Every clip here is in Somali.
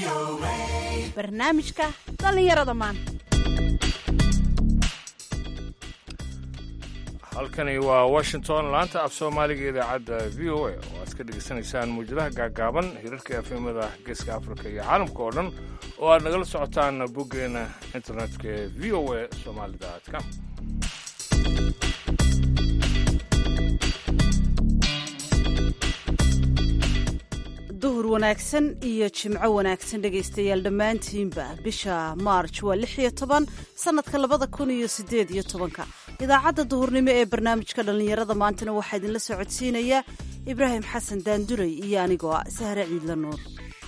barnaamijka dhallinyarada maanta halkani waa washington laanta af soomaaliga idaacadda v o a oo aad ka dhegaysanaysaan muujadaha gaagaaban hirarka efemada geeska afrika iyo caalamka oo dhan oo aad nagala socotaan boggeena internetka ee v o a soomaalida com duhur wanaagsan iyo jimco wanaagsan dhegaystayaal dhammaantiinba bisha maarj waa lix iyo toban sannadka labada kun iyo siddeed iyo tobanka idaacadda duhurnimo ee barnaamijka dhallinyarada maantana waxaa idinla socodsiinaya ibraahim xasan daanduray iyo anigoo ah sahre ciidla nuur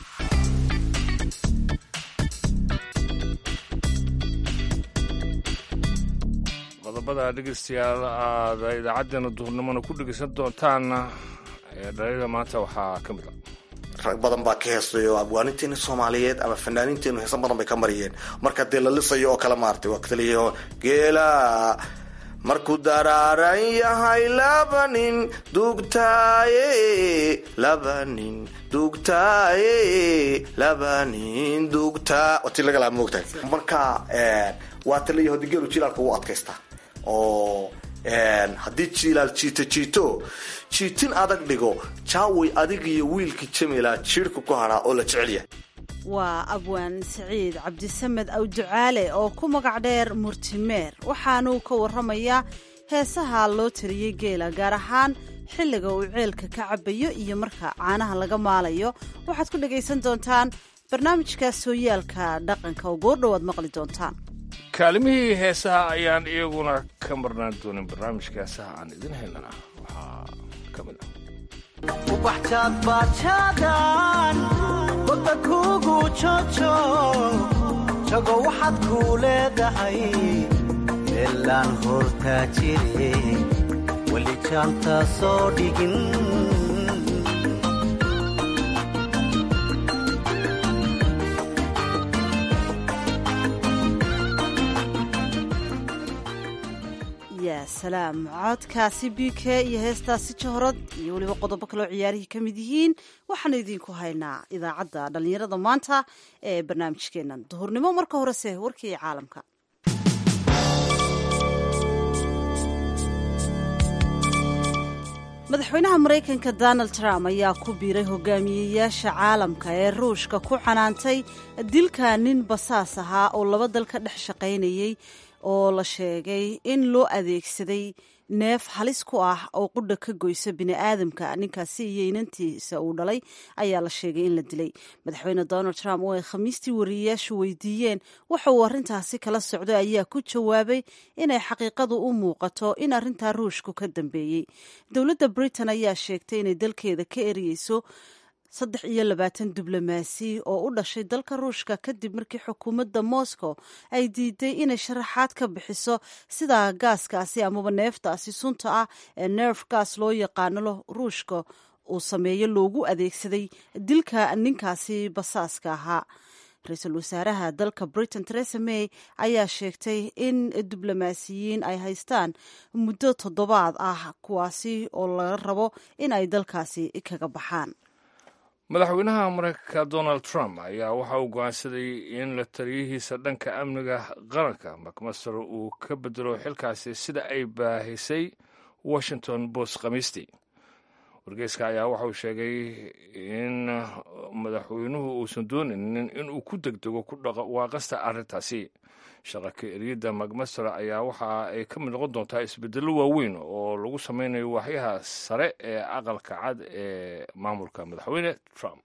qodobada dhegaystayaal aad idaacaddeenna duhurnimona ku dhegaysan doontaan ee dhalinyada maanta waxaa ka mid a rag badan baa ka heesayo abwaaninteena soomaaliyeed ama fanaaniinteenu heesan badan bay ka mariyeen marka dee la lisayo oo kale maartay waa kaliya geela markuu daraaran yahay laba nin dugtaaye laba nin dugtaaye laba nin dugtaa wati lagalaa moogtahay marka waa taliya hodi geelu jilaalka wuu adkaystaa oo haddii jiilaal jiito jiito jiitin adag dhigo jaaway adig iyo wiilkii jamila jiirhka ku hadhaa oo la jecelyahay waa abwaan saciid cabdisamed awducaale oo ku magac dheer murtimeer waxaanuu ka warramayaa heesaha loo tariyey geela gaar ahaan xilliga uu ceelka ka cabayo iyo marka caanaha laga maalayo waxaad ku dhagaysan doontaan barnaamijka sooyaalka dhaqanka oo goordhow aad maqli doontaan kaalimihii heesaha ayaan iyaguna ka marnaan doonin barnaamijka heesaha aan idin haynana waxaa ka mid ah ubaxjaad baajaadan badda kuugu jojo jago waxaad kuu leedahay meelaan hortaa jire weli jaanta soo dhigin yaa salaam codkaasi b k iyo heestaasi jahorad iyo weliba qodobo kaleo ciyaarihii ka mid yihiin waxaanu idiinku haynaa idaacadda dhallinyarada maanta ee barnaamijkeennan duhurnimo marka horese warkii caalamka madaxweynaha maraykanka donald trump ayaa ku biiray hogaamiyeyaasha caalamka ee ruushka ku canaantay dilka nin basaas ahaa oo laba dal ka dhex shaqaynayay oo la sheegay in loo adeegsaday neef halis ku ah oo qudha ka goysa bini'aadamka ninkaasi iyo inantiisa uu dhalay ayaa la sheegay in la dilay madaxweyne donald trump oo ay khamiistii wariyeyaashu weydiiyeen waxa uu arrintaasi kala socday ayaa ku jawaabay inay xaqiiqadu u muuqato in arrintaa ruushku ka dambeeyey dowladda britain ayaa sheegtay inay dalkeeda ka eriyeyso saddex iyo labaatan diblomaasi oo u dhashay dalka ruushka kadib markii xukuumadda moscow ay diiday inay sharaxaad ka bixiso sida gaaskaasi amaba neeftaasi sunta ah ee nerf gaas loo yaqaano ruushka uu sameeyo loogu adeegsaday dilka ninkaasi basaaska ahaa ra-iisul wasaaraha dalka britain teresa may ayaa sheegtay in diblomaasiyiin ay haystaan muddo toddobaad ah kuwaasi oo laga rabo in ay dalkaasi kaga baxaan madaxweynaha maraykanka donald trump ayaa waxa uu go'aansaday in la taliyihiisa dhanka amniga qaranka macmaster uu ka bedelo xilkaasi sida ay baahisay washington post khamiistii wargeyska ayaa waxa uu sheegay in madaxweynuhu uusan doonaynin inuu ku degdego ku dhawaaqasta arrintaasi shaqa ka eriyadda macmaster ayaa waxa ay ka mid noqon doontaa isbedello waaweyn oo lagu sameynayo waaxyaha sare ee aqalka cad ee maamulka madaxweyne trump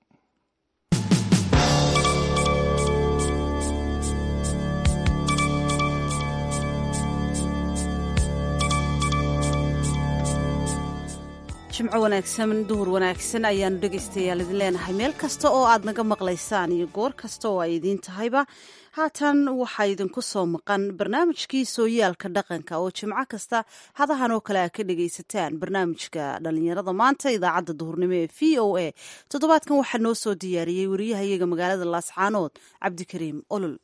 jimco wanaagsan duhur wanaagsan ayaanu dhegaystayaal idin leenahay meel kasta oo aad naga maqlaysaan iyo goor kasta oo ay idiin tahayba haatan waxaa idinku soo maqan barnaamijkii sooyaalka dhaqanka oo jimco kasta hadahan oo kale a ka dhegaysataan barnaamijka dhallinyarada maanta idaacadda duhurnimo ee v o a toddobaadkan waxaa noo soo diyaariyey wariyahayaga magaalada laascaanood cabdikariim olol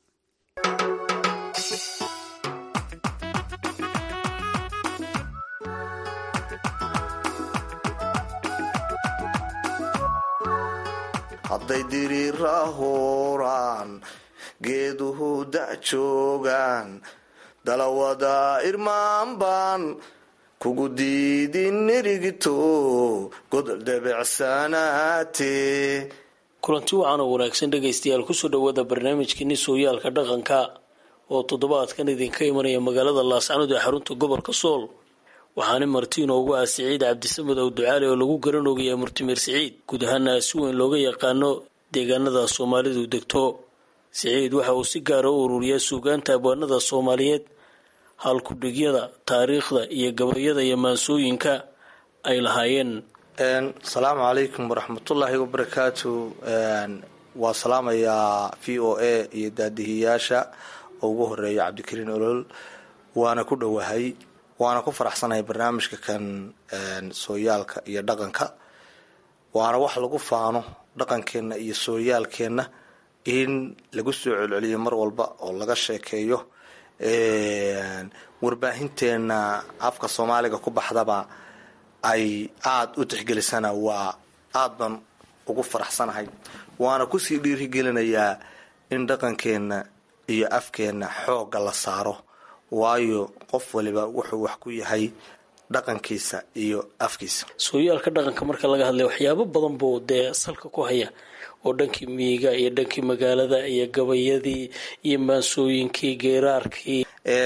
hadday diriira hooraan geeduhu da' joogaan dalawada irmaan baan kugu diidin nirigito godol debecsanaate kulanti wacan oo wanaagsan dhegaystayaal kusoo dhawaada barnaamijkeeni sooyaalka dhaqanka oo toddobaadkan idinka imanaya magaalada laascanood ee xarunta gobolka sool waxaana marti inoogu ah siciid cabdisamed ow ducaale oo lagu garanogaya murtimeer siciid guud ahaana si weyn looga yaqaano deegaanada soomaalidu degto siciid waxa uu si gaara u ururiyaa suugaanta abwaanada soomaaliyeed halkudhigyada taariikhda iyo gabayada iyo maansooyinka ay lahaayeen asalaamu calaykum waraxmatullaahi wabarakaatu waa salaamayaa v o a iyo daadihiyaasha oo ugu horeeya cabdikariin olol waana ku dhowahay waana ku faraxsanahay barnaamijka kan sooyaalka iyo dhaqanka waana wax lagu faano dhaqankeenna iyo sooyaalkeenna in lagu soo celceliyo mar walba oo laga sheekeeyo warbaahinteena afka soomaaliga ku baxdaba ay aada u tixgelisana waa aada baan ugu faraxsanahay waana kusii dhiirigelinayaa in dhaqankeenna iyo afkeenna xoogga la saaro waayo qof waliba wuxuu wax ku yahay dhaqankiisa iyo afkiisa sooyaalka dhaqanka marka laga hadlay waxyaabo badan buu dee salka ku haya oo dhankii miyiga iyo dhankii magaalada iyo gabayadii iyo maansooyinkii geeraarkii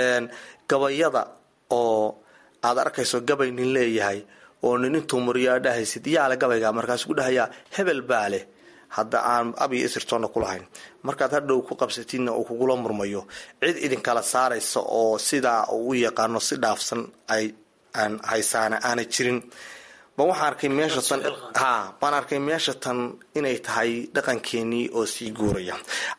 gabayada oo aada arkayso gabay nin leeyahay oo nin intuu muriyaa dhahaysid yaale gabayga markaas ku dhahayaa hebel baa leh hadda aan abiyo isirtoonna kulahayn markaad hadhow ku qabsatidna uu kugula murmayo cid idinkala saaraysa oo sidaa uu u yaqaano si dhaafsan ay aan haysaana aanay jirin ban waxaan arkay meesha tan ha baan arkay meesha tan inay tahay dhaqankeenii oo sii guuraya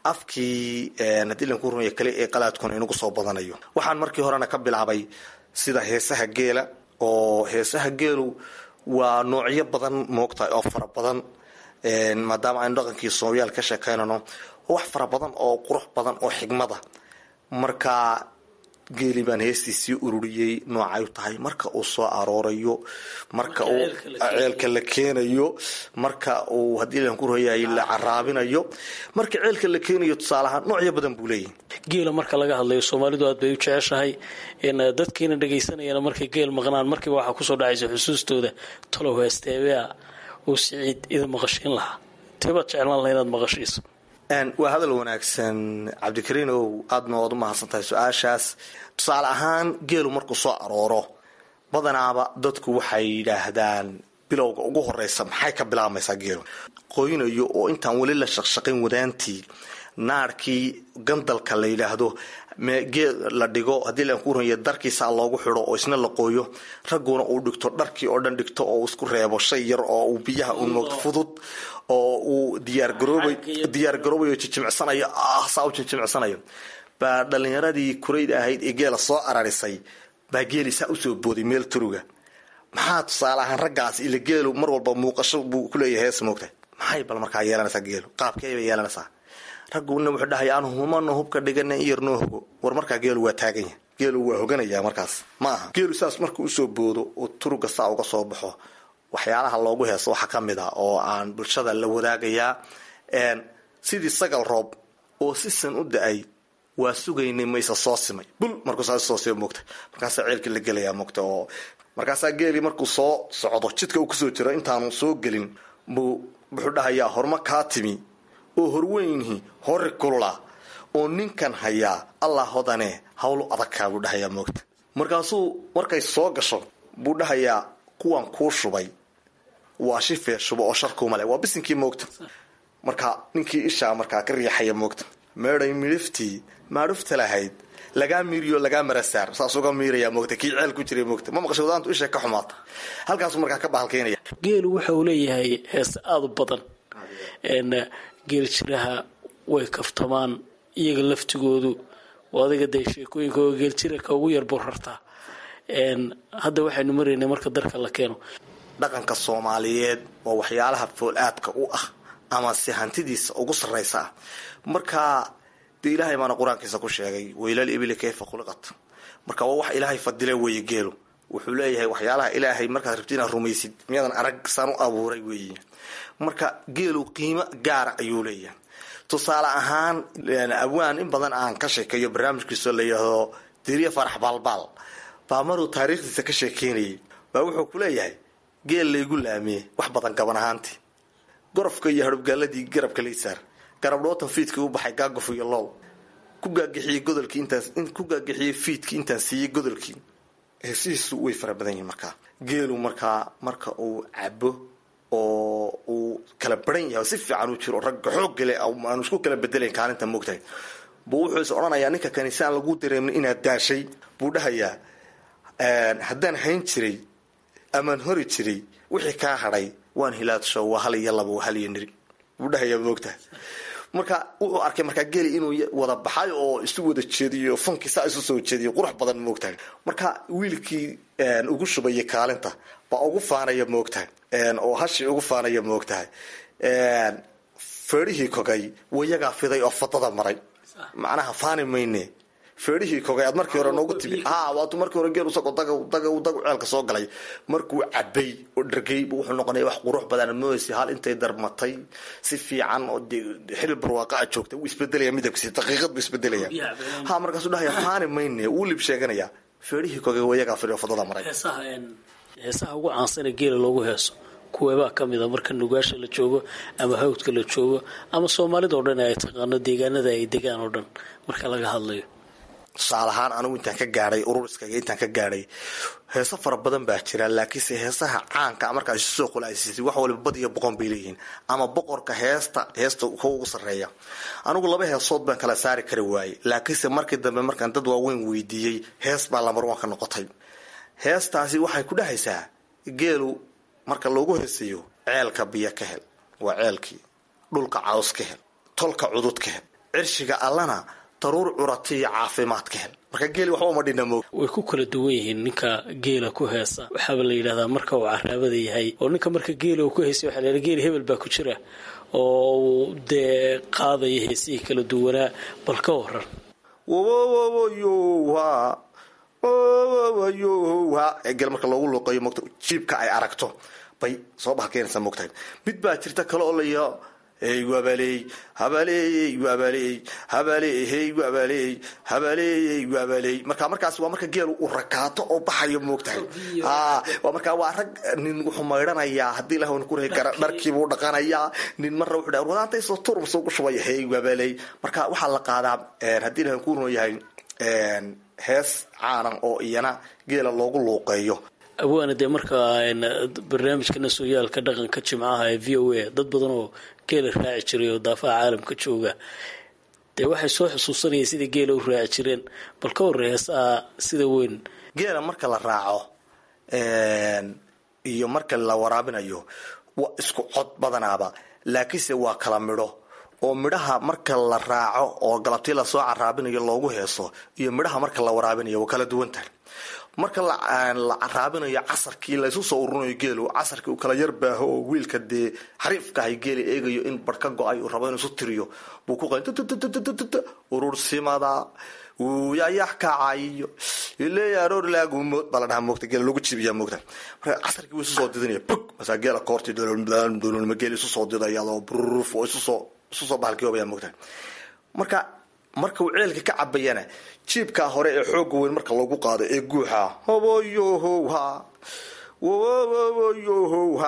afkii haddii lanku rumaya kale ee qalaadkuna inagu soo badanayo waxaan markii horena ka bilaabay sida heesaha geela oo heesaha geelu waa noocyo badan moogtahay oo fara badan maadaama aynu dhaqankii soomayaal ka sheekaynano wax fara badan oo qurux badan oo xigmada marka geeli baan heestiisii ururiyey noocay u tahay marka uu soo aroorayo marka uu ceelka la keenayo marka uu haddii lanku royay la caraabinayo marka ceelka la keenayo tusaalahaan noocyo badan buu leeyahy geela marka laga hadlayo soomaalidu aad bay u jeceshahay dadkiina dhagaysanayana markay geel maqnaan markiiba waxaa kusoo dhacaysa xusuustooda talow heesteebea uu siciid idin maqashiin lahaa teebaad jeclaan laha inaad maqashiiso waa hadal wanaagsan cabdikariin ow aadna waad u mahadsan tahay su-aashaas tusaale ahaan geelu markuu soo arooro badanaaba dadku waxay yidhaahdaan bilowga ugu horeysa maxay ka bilaabmaysaa geelu qoynayo oo intaan weli la shaqshaqayn wadaantii naarkii gandalka la yidhaahdo geel la dhigo haddii laanku ranya darkiisaa loogu xidho oo isna la qooyo ragguna uu dhigto dharkii oo dhan dhigto oo isku reebo shay yar oo uu biyaha u noogto fudud oo uu diyaargarooba diyaargaroobayo jijimicsanayo ah saa u jijimicsanayo baa dhalinyaradii kurayda ahayd ee geela soo ararisay baa geeli saa usoo booday meel turuga maxaa tusaale ahaan raggaas ila geelu mar walba muuqasho buu kuleeyahay hees moogta maxay bal markaa yeelanaysaa geelu qaabkey bay yeelanaysaa ragguna wuxuu dhahaya aan humana hubka dhigana in yar noo hogo war markaa geelu waa taaganya geelu waa hoganaya markaas ma aha geelu saas markuu usoo boodo oo turuga saa uga soo baxo waxyaalaha loogu heeso waxaa ka mid a oo aan bulshada la wadaagayaa sidii sagal roob oo si san u da-ay waa sugaynay mayse soo simay bul markuu saa soo sima moogta markaasaa ceelkii la gelayaa moogta oo markaasaa geelii markuu soo socdo jidka uu kusoo jiro intaanu soo gelin buu wuxuu dhahayaa horma kaa timi oo horweynhi hori kulula oo ninkan hayaa allah hodane hawlu adagkaa buu dhahayaa moogta markaasuu markay soo gasho buu dhahayaa kuwan kuu shubay waa shifee shubo oo sharkuumale waa bisinkii moogta marka ninkii ishaa markaa ka riixaya moogta meeday midhiftii maadhufta lahayd lagaa miiriyo lagaa marasaar saas uga miiraya moogta kii ceel ku jiray moogta ma maqasho wadaantu isha ka xumaata halkaasuu markaa ka bahalkaynaya geelu waxa uu leeyahay heese aada u badan geel jiraha way kaftamaan iyaga laftigoodu adiga dee sheekooyinka oo geeljiraka ugu yar burartaa hadda waxaynu maraynay marka darka la keeno dhaqanka soomaaliyeed waa waxyaalaha fool-aadka u ah ama si hantidiisa ugu sarraysa ah marka dee ilaahay baana qur-aankiisa ku sheegay waylal ibili kayfa khuliqat marka waa wax ilaahay fadile weeye geelu wuxuu leeyahay waxyaalaha ilaahay markaad rabti inaad rumaysid miyaadan arag saan u abuuray weeye marka geelu qiimo gaara ayuu leeyahay tusaale ahaan abwaan in badan aan ka sheekeeyo barnaamijkiisoo la yidhaahdo diriya farax baalbaal baa maruu taariikhdiisa ka sheekeynayay baa wuxuu ku leeyahay geel laygu laamiyey wax badan gaban ahaantii gorofka iyo hadhubgaaladii garabka laysaar garabdhootan fiidkii u baxay gaaguf iyo lool ku gaagixiyey godolkii intaas ku gaagixiyey fiidkii intaan siiyey godolkii heesihiisu way fara badan yihiin markaa geelu markaa marka uu cabo oo uu kala baran yahay si fiican u jiro ragga xooggale aanu isku kala bedelayn kaalinta moogtahay buu wuxuu is odhanayaa ninka kaniisaan lagu dareemin inaad daashay buu dhahayaa haddaan hayn jiray amaan hori jiray wixii kaa hadhay waan hilaadsho waa hal iyo laba waa hal iyo niri buu dhahayaa moogtahay marka wuxuu arkay markaa geli inuu wada baxay oo isu wada jeediyo funkii saa isu soo jeediyo qurux badan moogtahay marka wiilkii ugu shubaya kaalinta baa ugu faanaya moogtahay oo hashii ugu faanaya moogtahay feedhihii kogay wayagaa fiday oo fadada maray macnaha faani mayne feedhihii kogay aad markii hore noogu timi ha waatu markii hore geel usagoo daga daga dagu ceelka soo galay markuu cabay oo dhargay bu wuxuu noqonaya wax qurux badan mooysi hal intay darmatay si fiican oo xilil barwaaqa a joogtay wuu isbedelaya midabkiisi daqiiqad buu isbedelaya ha markaasuu dhahaya faani mayne wuu lib sheeganaya feedhihii kogay wayagaa fiday oo fadada maray heesaha ugu caansana geela loogu heeso kuweebaa ka mida marka nugaasha la joogo ama hawdka la joogo ama soomaalida oo dhan ay taqaano deegaanada ay degaan oo dhan marka laga hadlayo tusaale ahaan anigu intaan ka gaadhay ururiskaga intaan ka gaadhay heeso fara badan baa jira laakiinse heesaha caanka markaad isu soo qulaasisay wax waliba bad iyo boqon bay leeyihiin ama boqorka heesta heesta ka ugu sarreeya anigu laba heesood baan kala saari kari waayey laakiinse markii dambe markaan dad waaweyn weydiiyey hees baa lamarwanka noqotay heestaasi waxay ku dhahaysaa geelu marka loogu heesayo ceelka biyo ka hel waa ceelkii dhulka caws ka hel tolka cudud ka hel cirshiga allana daruur curati iyo caafimaad ka hel marka geeli waxba uma dhina moog way ku kala duwan yihiin ninka geela ku heesa waxaaba la yidhahdaa marka uu caraabada yahay oo ninka marka geela uu ku heesay waxa la yidhaha geeli hebel baa ku jira oo uu dee qaadaya heesihii kala duwanaa bal ka waran wowowoyowa wowowoyowa geel marka loogu luuqeeyo mogta jiibka ay aragto bay soo bahalkeenaysaa mogtahay mid baa jirta kale oo layaa hey wabaley habaleeyey wabaley habaleey hey wabaley habaleeyey wabaley marka markaas waa marka geel uu rakaato oo baxayo moogtahay ha waa markaa waa rag nin wuxuu maydhanayaa haddii ilaah wana kurahi kara dharkiibuu dhaqanayaa nin marna wuxuu dhaha wadaanta isoo turub soo gushubaya hey wabaley marka waxaa la qaadaa haddii ilaah ku run yahay hees caanan oo iyana geela loogu luuqeeyo awaana dee markaa barnaamijka nasooyaalka dhaqanka jimcaha ee v o a dad badan oo geela raaci jiray oo daafaha caalamka jooga dee waxay soo xusuusanayeen sidai geela u raaci jireen bal ka horre heesaha sida weyn geela marka la raaco iyo marka la waraabinayo waa isku cod badanaaba laakiinse waa kala midho oo midhaha marka la raaco oo galabtii lasoo caraabinayo loogu heeso iyo midhaha marka la waraabinayo waa kala duwan tahay marka la caraabinayo casarkii laysu soo ururinayo geelu casarkii uu kala yar baaho oo wiilka dee xariifkahay geela eegayo in bar ka go-ay uu rabo inuu isu tiriyo buu ku qay urursimada yayax kacayo ileeya aroor laagumood baa la dhahaa moogta geela lagu jibiyaa moogta marka casarkii wuu isu soo didinaya bug masaa geela koorti dololma geela isu soo didaya oo bruf oo isu soo isu soo bahalkiyoobaya moogta marka marka uu ceelka ka cabayana jiibkaa hore ee xooga weyn marka lagu qaado ee guuxa hoboyohowha wowoyohowha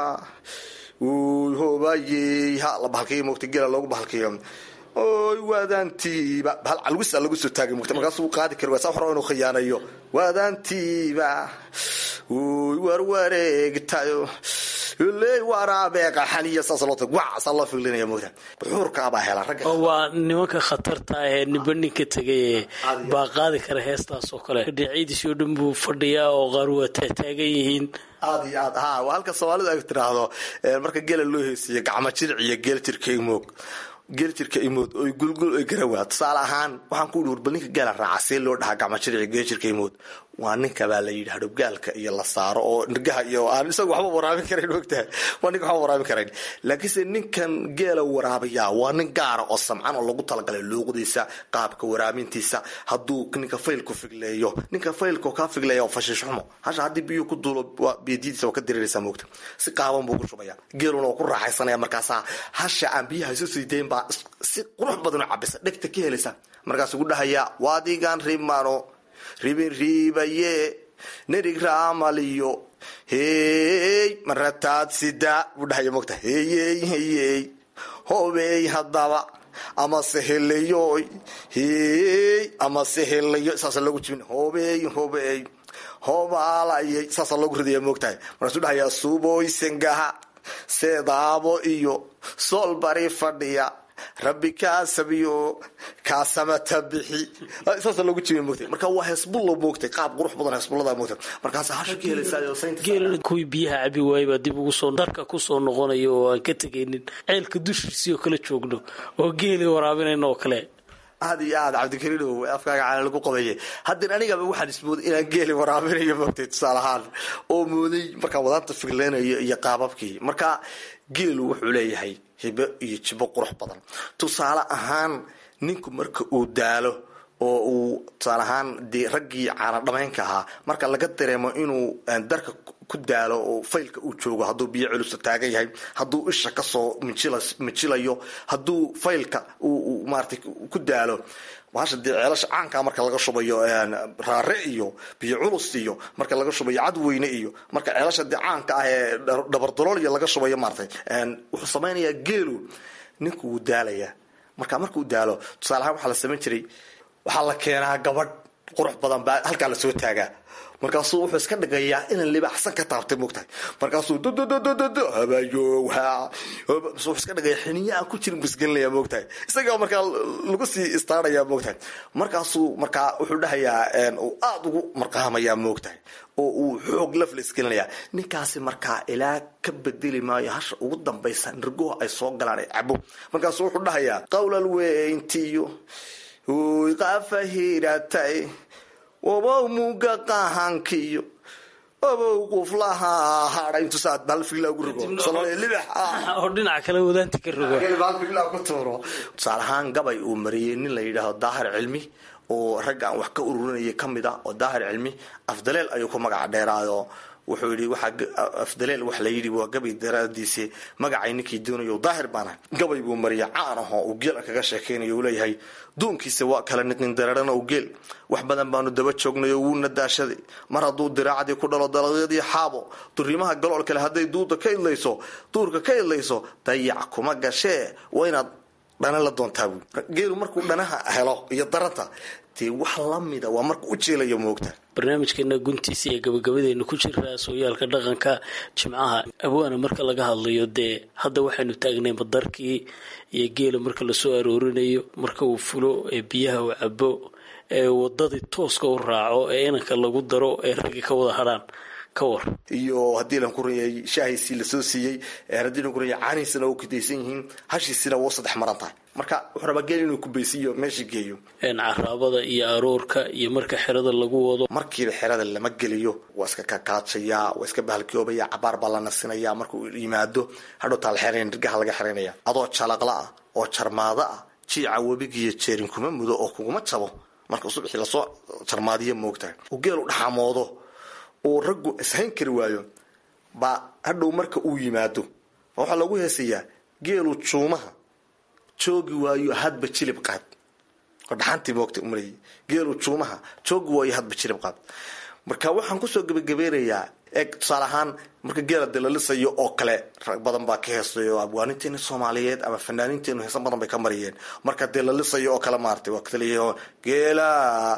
hobayeyha la bahalkiyo moogta geela loogu bahalkiyo oy waadaantiiba bahal calwisa lagu soo taagay mugta markaasuu qaadi kari waa saa wax raba inuu khiyaanayo waadaantiiba oy warwareegtayo iley waraabeeqa xaniya saas loo tag wac saa loo filinaya mugta buxuurkaabaa hela ragga oo waa nimanka khatarta ah ee ninba ninka tegay baa qaadi kara heestaas oo kale dhinacyadiisii oo dhan buu fadhiyaa oo qaar waa taataagan yihiin aad iyo aad ha waa halka soomaalidu ay tiraahdo marka geela loo heesiyo gacmo jiric iyo geel jirka imoog geel jirka imood oy gulgul oy garawaa tusaale ahaan waxaan ku ihi war bal ninka geela raaca see loo dhahaa gacmo jiric geel jirka imood waa ninka baa la yidhi hadhowgaalka iyo la saaro oo nirgaha iyo aan isaga waxba waraabin karayn ogtahay waa ninka waxba waraabin karayn laakiinse ninkan geela waraabiyaa waa nin gaara oo samcan oo lagu talagalay luuqdiisa qaabka waraabintiisa hadduu ninka faylku figleeyo ninka faylka kaa figleeya oo fashiish xumo hasha haddii biyuu ku duulo biyadiidisa waa ka dareeraysaa moogta si qaaban buu ku shubaya geeluna waa ku raaxaysanaya markaasaa hasha aan biyaha isu sii dayn baa si qurux badan u cabisa dhegta ka helaysa markaasuu ku dhahayaa waadigan rimano ribin riibaye nerig raamaliyo hey marataad sida buu dhahaya mogta heyey heyey hobey haddaba ama sehelayoy hey ama sehelayo saasa loogu jibin hobey hobey hobaalayay saasaa loogu ridaya moogtahay markaasuu dhahayaa suboy sengaha seedaabo iyo sool bari fadhiya rabbi kaasabiyo kaasamata bixi saasa loogu jibiy moogtay marka waa heesbullo moogtay qaab qurux badan heesbullada moogtay markaas hasha ka helaysaa kuwii biyaha cabi waayay baa dib ugu soo darka kusoo noqonaya oo aan ka tegaynin ceelka dushiisii oo kala joogno oo geeli waraabinayna oo kale aad iyo aad cabdikariinow afkaaga caana lagu qabeeye haddeen anigaba waxaan ismooday inaan geeli waraabinayo moogtay tusaale ahaan oo mooday markaa wadaanta figleynayo iyo qaababkii marka geelu wuxuu leeyahay hibo iyo jibo qurux badan tusaale ahaan ninku marka uu daalo oo uu tusaale ahaan dee raggii caana dhamaynka ahaa marka laga dareemo inuu darka ku daalo oo faylka uu joogo hadduu biyo culusa taagan yahay hadduu isha kasoo mijilayo hadduu faylka uu maarata ku daalo bahasha dee ceelasha caankaa marka laga shubayo raare iyo biyo culus iyo marka laga shubayo cadweyne iyo marka ceelasha dee caanka ah ee dhabardaloolya laga shubayo maaratay wuxuu samaynayaa geelu ninku wuu daalayaa marka markuu daalo tusaale ahaan waxaa la samayn jiray waxaa la keenaa gabadh qurux badan baa halkaa lasoo taagaa markaasuu wuxuu iska dhigayaa inaan libaaxsan ka taabtay moogtahay markaasuu ddd habayo wuxuu iska dhigaya xiniya aan ku jirin busgelinaya moogtahay isagaa markaa lagu sii istaaraya moogtahay markaasuu markaa wuxuu dhahayaa uu aada ugu marqaamayaa moogtahay oo uu xoog lafla isgelinaya ninkaasi markaa ilaa ka bedeli maayo hasha ugu dambaysa nirgoha ay soo galaan ay cabo markaasuu wuxuu dhahayaa qawlal weyntiyo qafahiratay obow muga qahankiyo obow quflaha hadha intuusaa balfigla ugu rogo oo dhinaca kale wadaanti ka rogo balfigla ku tuuro tusaale ahaan gabay uu mariyey nin la yidhaahdo daahir cilmi oo ragga aan wax ka ururinaya kamid ah oo daahir cilmi afdaleel ayuu ku magaca dheeraayo wuxuu yidhi waxaa afdaleel wax la yidhi waa gabay daraadiisi magacay ninkii doonayo daahir baana gabay buu mariya caan ahoo uu geel kaga sheekaynayo uu leeyahay duunkiisa waa kala niqin dararana u geel wax badan baanu daba joognayo wuuna daashaday mar hadduu diraacdii ku dhalo dalagyadii xaabo duriimaha galool kale hadday duuda ka idlayso duurka ka idlayso dayac kuma gashee waa inaad dhana la doontaa buui geelu markuu dhanaha helo iyo daranta dee wax lamida waa marka u jeelayo moogta barnaamijkeena guntiisa ee gabagabadeena ku jiraa sooyaalka dhaqanka jimcaha abwaana marka laga hadlayo dee hadda waxaynu taagnay madarkii iyo geela marka lasoo aroorinayo marka uu fulo ee biyaha uu cabo ee wadadii tooska u raaco ee inanka lagu daro ee raggi ka wada hadhaan ka war iyo haddii lan ku rayay shaahiisii lasoo siiyey haddii lan ku rayay caanihiisana u kudaysan yihiin hashiisina waa saddex maran tahay marka wuxuu rabaa geel inuu kubaysiiyo meesha geeyo caraabada iyo aroorka iyo marka xerada lagu wado markiiba xerada lama geliyo waa iska kakaajayaa waa iska bahalkoobaya cabaar baa la nasinaya markuu yimaado hadhowtaa la xeranaya nirgaha laga xeranaya adoo jalaqla ah oo jarmaado ah jiica webigiiyo jeerin kuma mudo oo kuguma jabo marka subaxii lasoo jarmaadiya moogtahay uu geelu dhaxamoodo oo raggu ishayn kari waayo baa hadhow marka uu yimaado waxaa lagu heesayaa geelu juumaha joogi waayo hadba jilib qaad oo dhaxantii moogta umaleeyay geelu juumaha joogi waayo hadba jilib qaad marka waxaan kusoo gebagabeynayaa eeg tusaale ahaan marka geela dee la lisayo oo kale rag badan baa ka heesayo abwaaninteena soomaaliyeed ama fanaaniinteenu heesan badan bay ka mariyeen marka dee la lisayo oo kale maaratay waa kataliya geela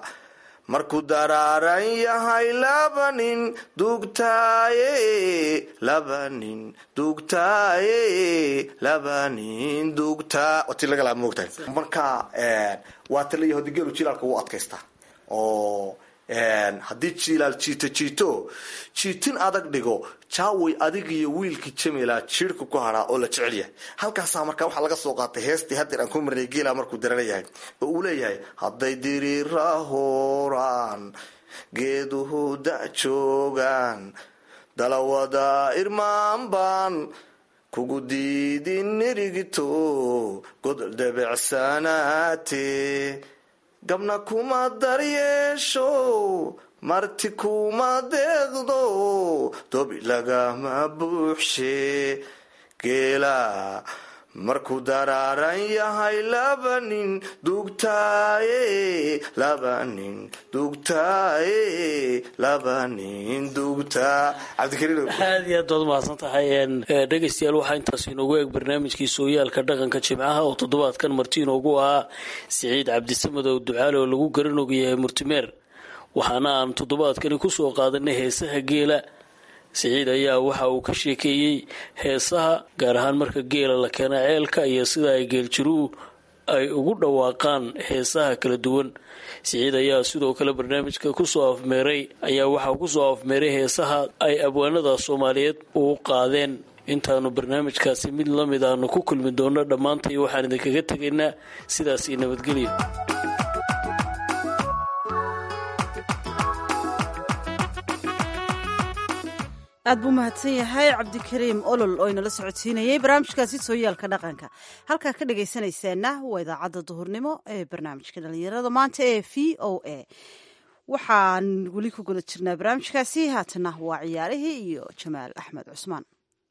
markuu daraaran yahay laba nin dugtaaye laba nin dugtaaye laba nin dugtaa waa ti laga laa moogtahay marka waa taliya hodi geelu jilaalka wuu adkaystaa oo haddii jiilaal jiito jiito jiitin adag dhigo jaaway adig iyo wiilkii jamila jiirhka ku hadhaa oo la jecel yahay halkaasaa markaa waxaa laga soo qaatay heestii haddeer aan ku marnay geela markuu darana yahay oo uu leeyahay hadday diriira hooraan geeduhu da joogaan dalawada irmaan baan kugu diidin nirigito godol debecsanaate gabna kuma daryeesho marti kuma deeqdo dobi lagama buuxshe geela markuu daraaran yahay laba nin dugtaaye laba nin dugtaaye laba nin dugtaa cabdikariin aad iyo aad baad umahadsan tahay dhegaystayaal waxaa intaas inoogu eeg barnaamijkii sooyaalka dhaqanka jimcaha oo toddobaadkan marti inoogu ahaa siciid cabdisamadow ducaale oo lagu garanog yahay murtimeer waxaana aan toddobaadkani kusoo qaadanay heesaha geela siciid ayaa waxa uu ka sheekeeyey heesaha gaar ahaan marka geela la keena ceelka iyo sida ay geeljiruhu ay ugu dhawaaqaan heesaha kala duwan siciid ayaa sidoo kale barnaamijka kusoo afmeeray ayaa waxaa kusoo afmeeray heesaha ay abwaanada soomaaliyeed uu qaadeen intaanu barnaamijkaasi mid lamid aanu ku kulmi doono dhammaantay waxaan idinkaga tegaynaa sidaasii nabadgelya aad buu mahadsan yahay cabdikariim olol oo inala socodsiinayay barnaamijkaasi sooyaalka dhaqanka halkaa ka dhagaysanaysaana waa idaacadda duhurnimo ee barnaamijka dhalinyarada maanta ee v o a waxaan weli ku guda jirnaa barnaamijkaasi haatana waa ciyaarihii iyo jamaal axmed cusmaan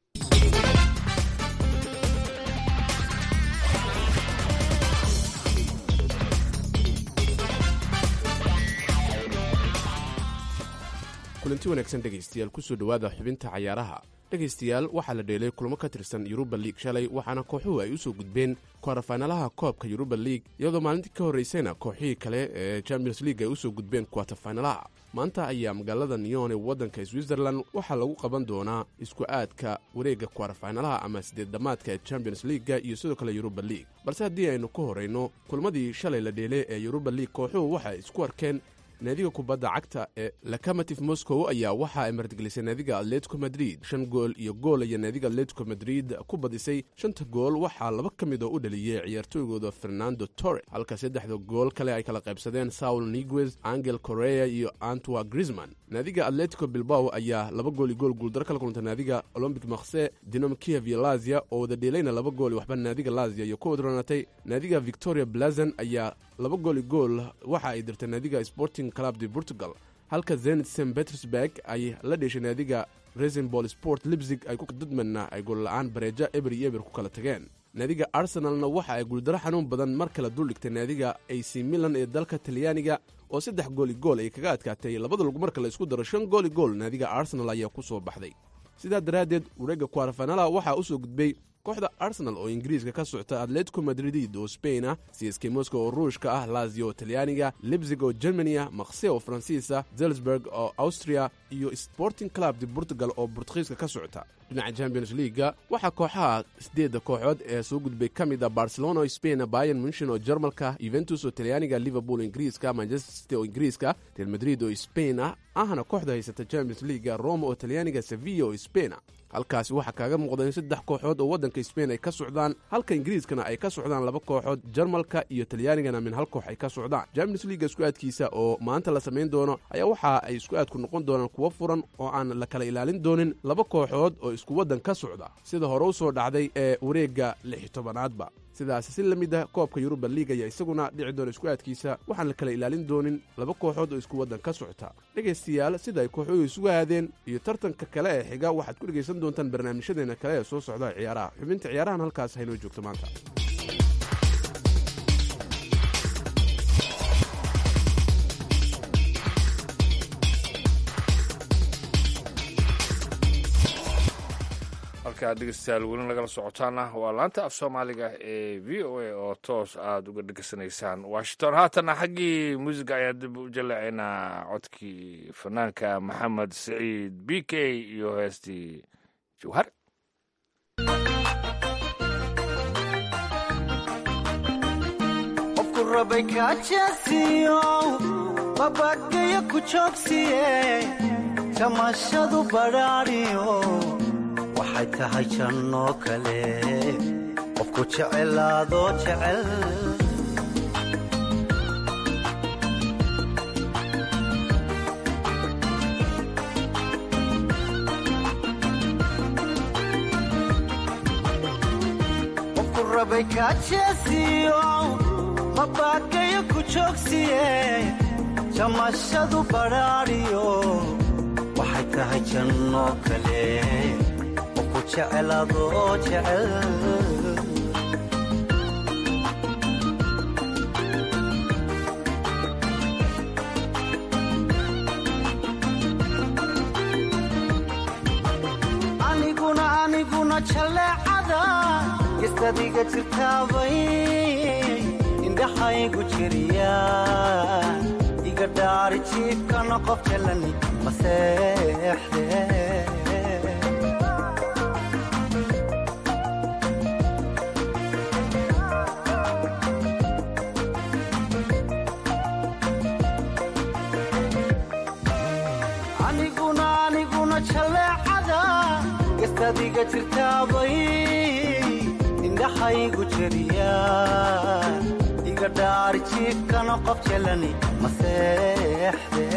kulanti wanaagsan dhegaystayaal kusoo dhowaada xubinta cayaaraha dhegaystayaal waxaa la dheelay kulamo ka tirsan yuruba liig shalay waxaana kooxuhu ay u soo gudbeen kwatafaynalaha koobka yuruba liig iyadoo maalintii ka horraysayna kooxihii kale ee champions league ay u soo gudbeen kwatafaynalaha maanta ayaa magaalada nyon ee waddanka switzerland waxaa lagu qaban doonaa isku aadka wareegga kwatafaynalaha ama sideed dhammaadka ee champions leaga iyo sidoo kale yuruba liig balse haddii aynu ka horrayno kulmadii shalay la dheelay ee yuruba liig kooxuhu waxay isku arkeen naadiga kubadda cagta ee locomotive moscow ayaa waxa ay martigelisay naadiga atletico madrid shan gool iyo gool ayaa naadiga atletico madrid ku badisay shanta gool waxaa laba ka mid oo u dhaliyey ciyaartooygooda fernando torre halka saddexda gool kale ay kala qaybsadeen saul niguez angel correa iyo antwa grisman naadiga atletico bilbao ayaa laba gool iyo gool guuldaro kala kulantay naadiga olombic makse dinom kiev iyo lazia oo wada dheelayna laba gool waxba naadiga lazia iyo ku wadranatay naadiga victoria blazon ayaa laba gool iyo gool waxa ay dirtay naadiga sporting club de portugal halka zenit st petersburg ay la dheeshay naadiga resenbol sport libzig ay dudmanna ay goolla-aan bareeja eber iyo eber ku kala tageen naadiga arsenalna waxa ay guuldaro xanuun badan mar kale duldhigtay naadiga ac milan ee dalka talyaaniga oo saddex gooli gool ay kaga adkaatay labada lug marka la isku daro shan gooli gool naadiga arsenal ayaa ku soo baxday sidaa daraaddeed wareegga kwarafanala waxaa u soo gudbay kooxda arsenal oo ingiriiska ka socta atletico madrid oo spain ah csk moscow oo ruushka ah lazio oo talyaaniga libzig oo germany ah makse oo faransiisa zelsburg oo austria iyo sporting club de portugal oo bortugiiska ka socota dhinaca champions leaga waxaa kooxaha sideedda kooxood ee soo gudbay ka mid a barcelona oo spain bayan munchen oo jarmalka yuventus oo talyaaniga liverpool ingiriiska manchester city oo ingiriiska real madrid oo spain ah ahna kooxda haysata champions leaga roma oo talyaaniga sevilla oo spain ah halkaasi waxaa kaaga muuqda in saddex kooxood oo waddanka sbain ay ka socdaan halka ingiriiskana ay ka socdaan laba kooxood jarmalka iyo talyaanigana min hal koox ay ka socdaan champions leaga isku aadkiisa oo maanta la samayn doono ayaa waxa ay isku aadku noqon doonaan kuwo furan oo aan la kala ilaalin doonin laba kooxood oo isku waddan ka socda sida hore u soo dhacday ee wareegga lix tobanaadba sidaas si la mid ah koobka yuruba liig ayaa isaguna dhici doona isku aadkiisa waxaan la kala ilaalin doonin laba kooxood oo isku waddan ka socota dhegaystayaal sida ay kooxuhu isugu aadeen iyo tartanka kale ee xiga waxaad ku dhegaysan doontaan barnaamijyadeena kale ee soo socda ciyaaraha xubinta ciyaarahan halkaas haynoo joogto maanta halkaa dhegeystayaal weli nagala socotaana waa laanta af soomaaliga ee v o a oo toos aada uga dhegeysanaysaan washington haatana xaggii muusiga ayaa dib u jaleecaynaa codkii fanaanka maxamed saciid b k iyo heestii jawhar qofku rabay kaajeesiyo babagayo ku joogsiye jamashadu badhaadhiyo waxay tahay jannoo kale qofku jecelaadoo jecel rabay kaajeesiyo mabaakayo ku joogsiye jamashadu badhaadhiyo waxay tahay janno kale oo ku jecel adoo jecel aniguna aniguna jalleecada gestadiga jirtaabay indhaxaygu jiriya iga dhaari jiifkana qof jalani maseexde aniguna aniguna jalleecada gestadiga jirtaabay indhaxaygu jeriya iga dhaari jiifkana qof jalani maseexde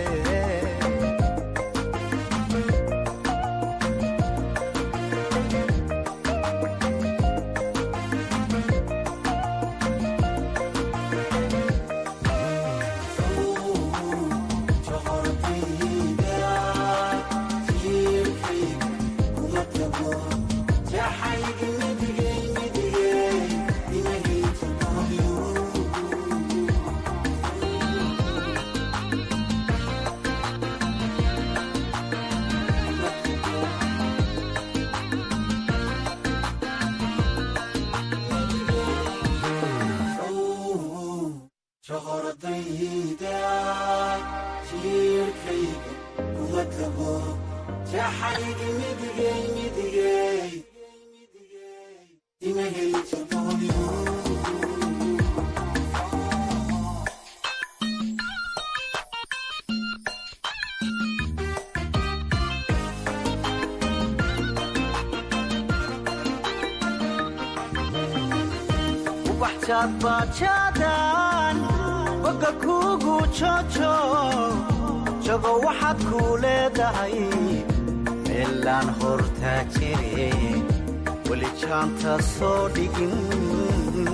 ubaxjaad baajaadan boga kuugu joojo jago waxaad kuu leedahay meelaan hortaa jire weli jaanta soo dhigin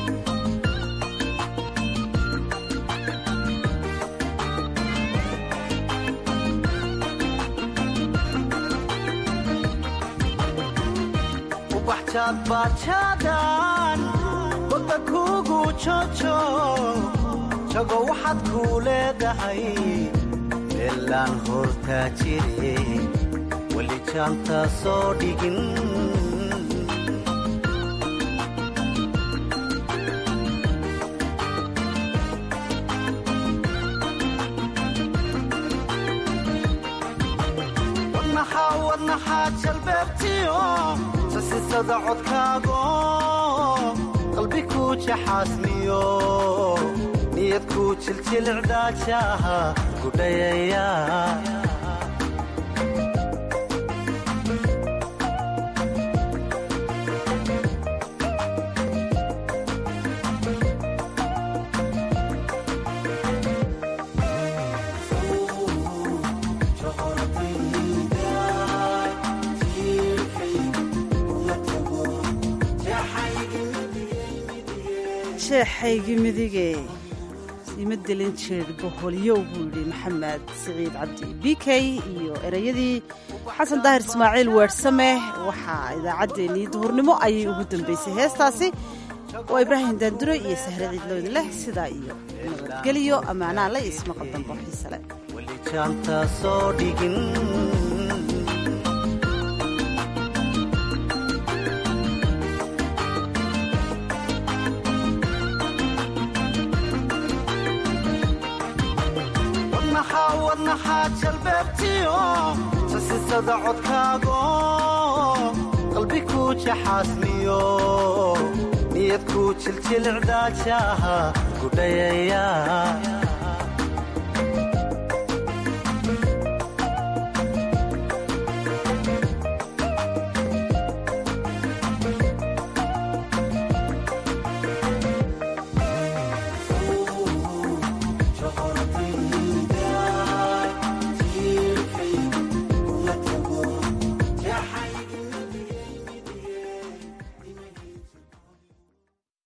ubaxjaad baajaadan boga kuugu joojo jago waxaad kuu leedahay meelaan hortaa jire weli jaanta soo dhigin wadnaxaa wadnaxaa jalbeebtiyo sasisada codkaago qalbi kuu jaxaasmiyo niyad kuu jiljilcdaajaha gudhayaya sheexaygii midige ima delin jeer boholyow buu yidhi maxamed siciid cabdi b k iyo ereyadii xasan daahir ismaaciil weersame waxaa idaacaddeenii duhurnimo ayay ugu dambaysay heestaasi waa ibraahim daandure iyo sahre ciidlowd leh sidaa iyo nabadgelyo ammaanaa la ismaqal dambo xiisale weli jaanta soo dhigin wadnaxaa wadnaxaa jalbeebtiyo sasisada codkaago qalbi kuu jaxaasmiyo niyad kuu jiljilcdaajaha gudhayaya